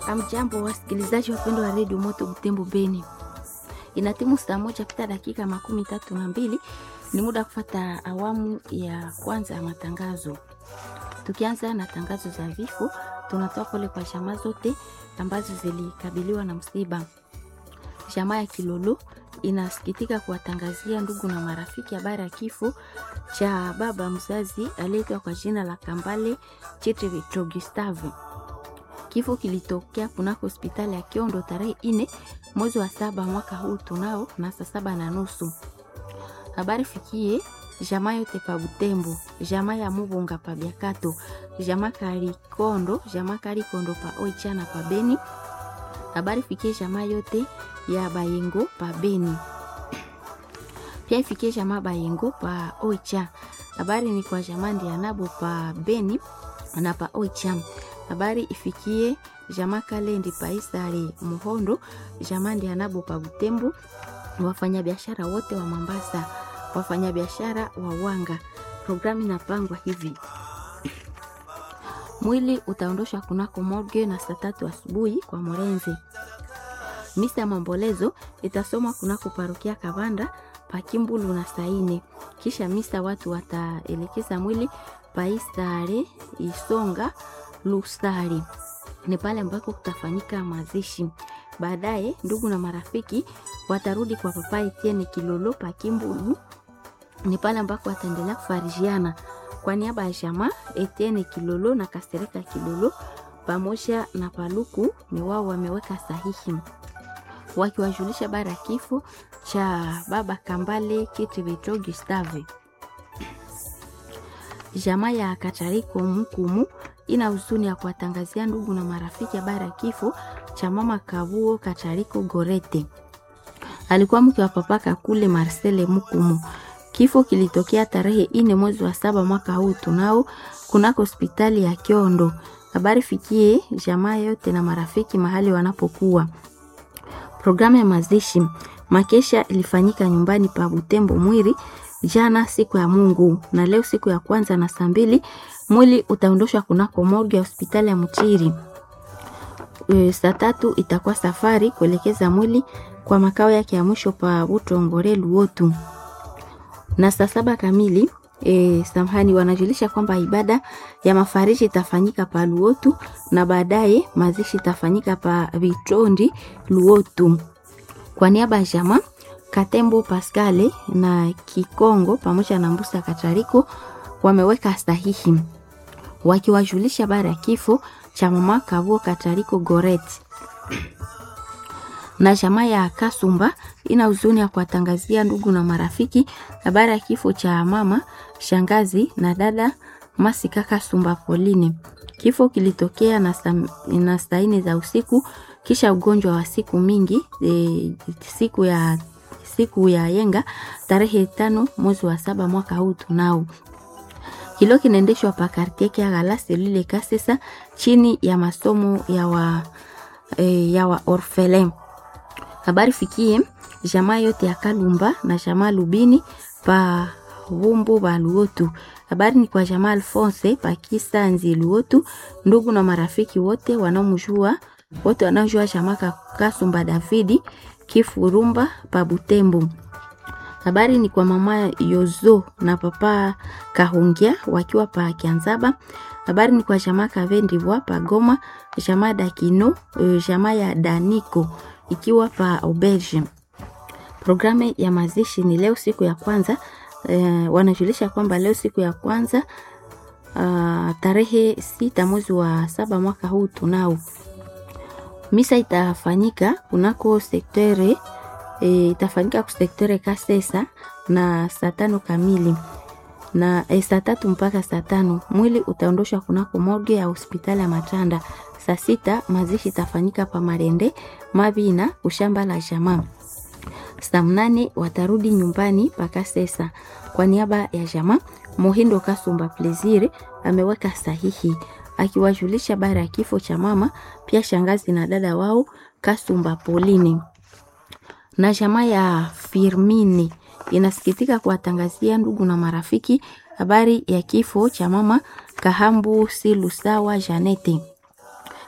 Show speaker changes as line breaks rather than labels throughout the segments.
Amjambo wasikilizaji wapendwa wa redio Moto Butembo Beni, inatimu saa moja pita dakika makumi tatu na mbili. Ni muda kufata awamu ya kwanza ya matangazo. Tukianza na tangazo za vifo, tunatoa pole kwa jamaa zote ambazo zilikabiliwa na msiba. Jamaa ya Kilolo inasikitika kuwatangazia ndugu na marafiki habari ya kifo cha baba mzazi aliyeitwa kwa jina la Kambale Chitevito Gustave. Kifo kilitokea kunako hospitali ya Kiondo tarehe ine mwezi wa saba mwaka huu tunao na saa saba na nusu. Habari fikie jamaa yote pa Butembo, jamaa ya Mubunga pa Biakato, jamaa Karikondo, jamaa Karikondo pa Oichana pa Beni. Habari fikie jamaa yote ya Bayengo pa Beni. Pia ifikie jamaa Bayengo pa Oicha. Habari ni kwa jamaa Ndianabo pa Beni na pa Oicha. Habari ifikie jamaa Kalendi pa Isare Muhondo, jamaa Ndianabo pa Butembo, wafanyabiashara wote wa Mombasa, wafanyabiashara wa Wanga. Programu inapangwa hivi: mwili utaondoshwa kunako morgue na saa tatu asubuhi kwa Morenzi. Misa ya maombolezo itasomwa kunako parokia Kavanda pakimbulu na saine. Kisha misa watu wataelekeza mwili paisare Isonga Lusari, ni pale ambako kutafanyika mazishi. Baadaye ndugu na marafiki watarudi kwa papa Etienne Kilolo pakimbulu, ni pale ambako wataendelea kufarijiana. Kwa niaba ya jamaa Etienne Kilolo na Kasereka Kilolo pamoja na Paluku ni wao wameweka sahihi wakiwajulisha bara ya kifo cha baba Kambale Kitivito Gustave. Jamaa ya Katariko Mkumu ina huzuni ya kuwatangazia ndugu na marafiki habari ya kifo cha mama Kavuo Katariko Gorete, alikuwa mke wa papa Kakule Marcele Mkumu. Kifo kilitokea tarehe ine mwezi wa saba mwaka huu tunao kunako hospitali ya Kiondo. Habari fikie jamaa yote na marafiki mahali wanapokuwa. Programu ya mazishi makesha ilifanyika nyumbani pa Butembo Mwiri jana siku ya Mungu, na leo siku ya kwanza na saa mbili mwili utaondoshwa kunako morgue ya hospitali ya Mchiri. E, saa tatu itakuwa safari kuelekeza mwili kwa makao yake ya mwisho pa Butongore Luotu, na saa saba kamili E, samahani, wanajulisha kwamba ibada ya mafariji itafanyika pa Luotu na baadaye mazishi itafanyika pa Vitondi Luotu. Kwa niaba ya jamaa Katembo Pascale na Kikongo pamoja na Mbusa Katariko wameweka sahihi wakiwajulisha bara ya kifo cha mama Kavuo Katariko Goret na jamaa ya Kasumba ina huzuni ya kuwatangazia ndugu na marafiki habari ya kifo cha mama shangazi na dada Masika Kasumba Pauline. Kifo kilitokea na, na saa nne za usiku kisha ugonjwa wa siku mingi e, siku ya siku ya yenga tarehe tano mwezi wa saba mwaka huu tunao kilo kinaendeshwa pa kartie kia galase lile kasesa chini ya masomo ya wa, e, ya wa orphelin habari fikie jamaa yote ya Kalumba na jamaa Lubini pa Wumbu ba Luotu. Habari ni kwa jamaa Alphonse pa Kisanzi Luotu, ndugu na marafiki wote wanaomjua wote wanaojua jamaa Kasumba Davidi Kifurumba pa Butembo. Habari ni kwa mama Yozo na papa Kahungia wakiwa pa Kianzaba. Habari ni kwa jamaa Kavendivwa pa Goma, jamaa Dakino, jamaa ya Daniko ikiwa pa auberge. Programu ya mazishi ni leo siku ya kwanza eh, wanajulisha kwamba leo siku ya kwanza uh, tarehe sita mwezi wa saba mwaka huu tunao misa itafanyika kunako sektere e, itafanyika ku sektere Kasesa na saa tano kamili na e, saa tatu mpaka saa tano mwili utaondoshwa kunako morgue ya hospitali ya Matanda. Saa sita mazishi itafanyika pa Marende Mabina kushamba la jamaa. Saa mnane watarudi nyumbani paka sesa. Kwa niaba ya jamaa Mohindo Kasumba Plezire ameweka sahihi akiwajulisha bara ya kifo cha mama, pia shangazi na dada wao Kasumba Pauline na jamaa ya Firmini inasikitika kuwatangazia ndugu na marafiki habari ya kifo cha mama Kahambu Silusawa Janete.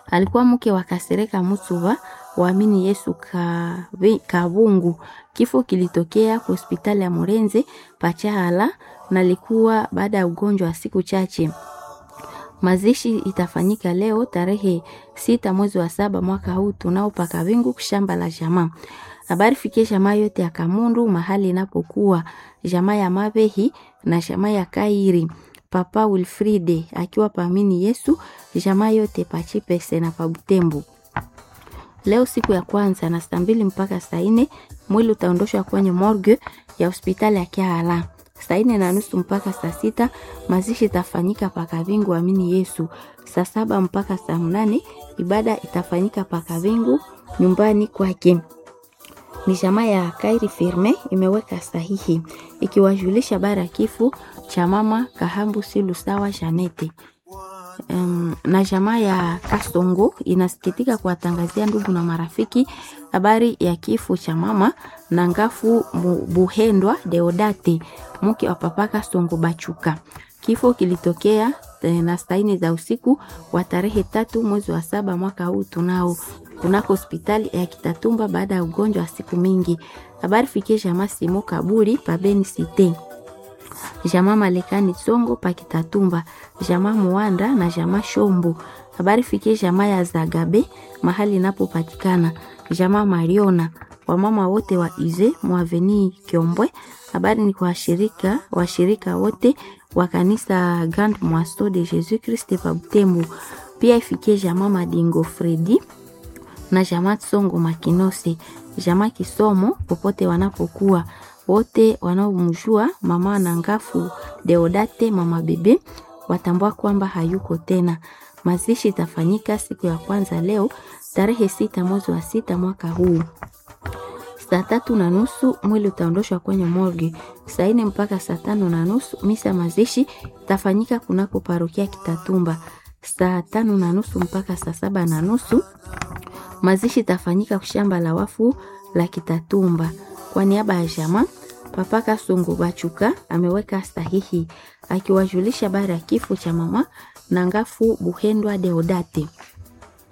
alikuwa mke wa Kasereka Mutsuva waamini Yesu Kabungu. Kifo kilitokea kwa hospitali ya Murenze Pachahala na likuwa baada ya ugonjwa wa siku chache. Mazishi itafanyika leo tarehe sita mwezi wa saba mwaka huu tunao paka wingu shamba la jamaa. Habari fikie jamaa yote ya Kamundu mahali inapokuwa jamaa ya Mabehi na jamaa ya Kairi. Papa Wilfride akiwa paamini Yesu jamaa yote pachipese na pabutembu. Leo siku ya kwanza na saa mbili mpaka saa nne mwili utaondoshwa kwenye morgue ya hospitali ya Kiala. Saa nne na nusu mpaka saa sita mazishi itafanyika Pakavingu amini Yesu. Saa saba mpaka saa mnane ibada itafanyika Pakavingu nyumbani kwake. Ni jamaa ya Kairi Firme imeweka sahihi ikiwajulisha bara ya kifo cha mama Kahambu Silu sawa Janete. Um, na jamaa ya Kasongo inasikitika kuwatangazia ndugu na marafiki habari ya kifo cha mama na ngafu Buhendwa Deodate mke wa papa Kasongo Bachuka. Kifo kilitokea na saini za usiku wa tarehe tatu mwezi wa saba mwaka huu tunao kunako hospitali ya Kitatumba baada ya ugonjwa wa siku mingi. Habari fikie jamaa Simo Kaburi pabeni site jamaa Malekani Songo Pakitatumba, jamaa Muanda na jamaa Shombo. Habari fikie jamaa ya Zagabe mahali inapopatikana, jamaa Mariona, wamama wote wa Ize Mwaveni Kiombwe. Habari ni kwa washirika washirika wote wa kanisa Grand Moisto de Jesus Christ pa Butembo. Pia ifikie jamaa Madingo Fredi na jamaa Songo Makinose, jamaa Kisomo popote wanapokuwa wote wanaomjua mama na ngafu Deodate mama bebe watambua kwamba hayuko tena. Mazishi itafanyika siku ya kwanza leo tarehe sita mwezi wa sita mwaka huu saa tatu na nusu mwili utaondoshwa kwenye morgue. Saa nne mpaka saa tano na nusu misa mazishi itafanyika kunako parokia Kitatumba. Saa tano na nusu mpaka saa saba na nusu mazishi itafanyika kushamba la wafu la Kitatumba. Kwa niaba ya jamaa Papa Kasongo Bachuka ameweka sahihi akiwajulisha bara ya kifo cha mama na ngafu Buhendwa Deodate.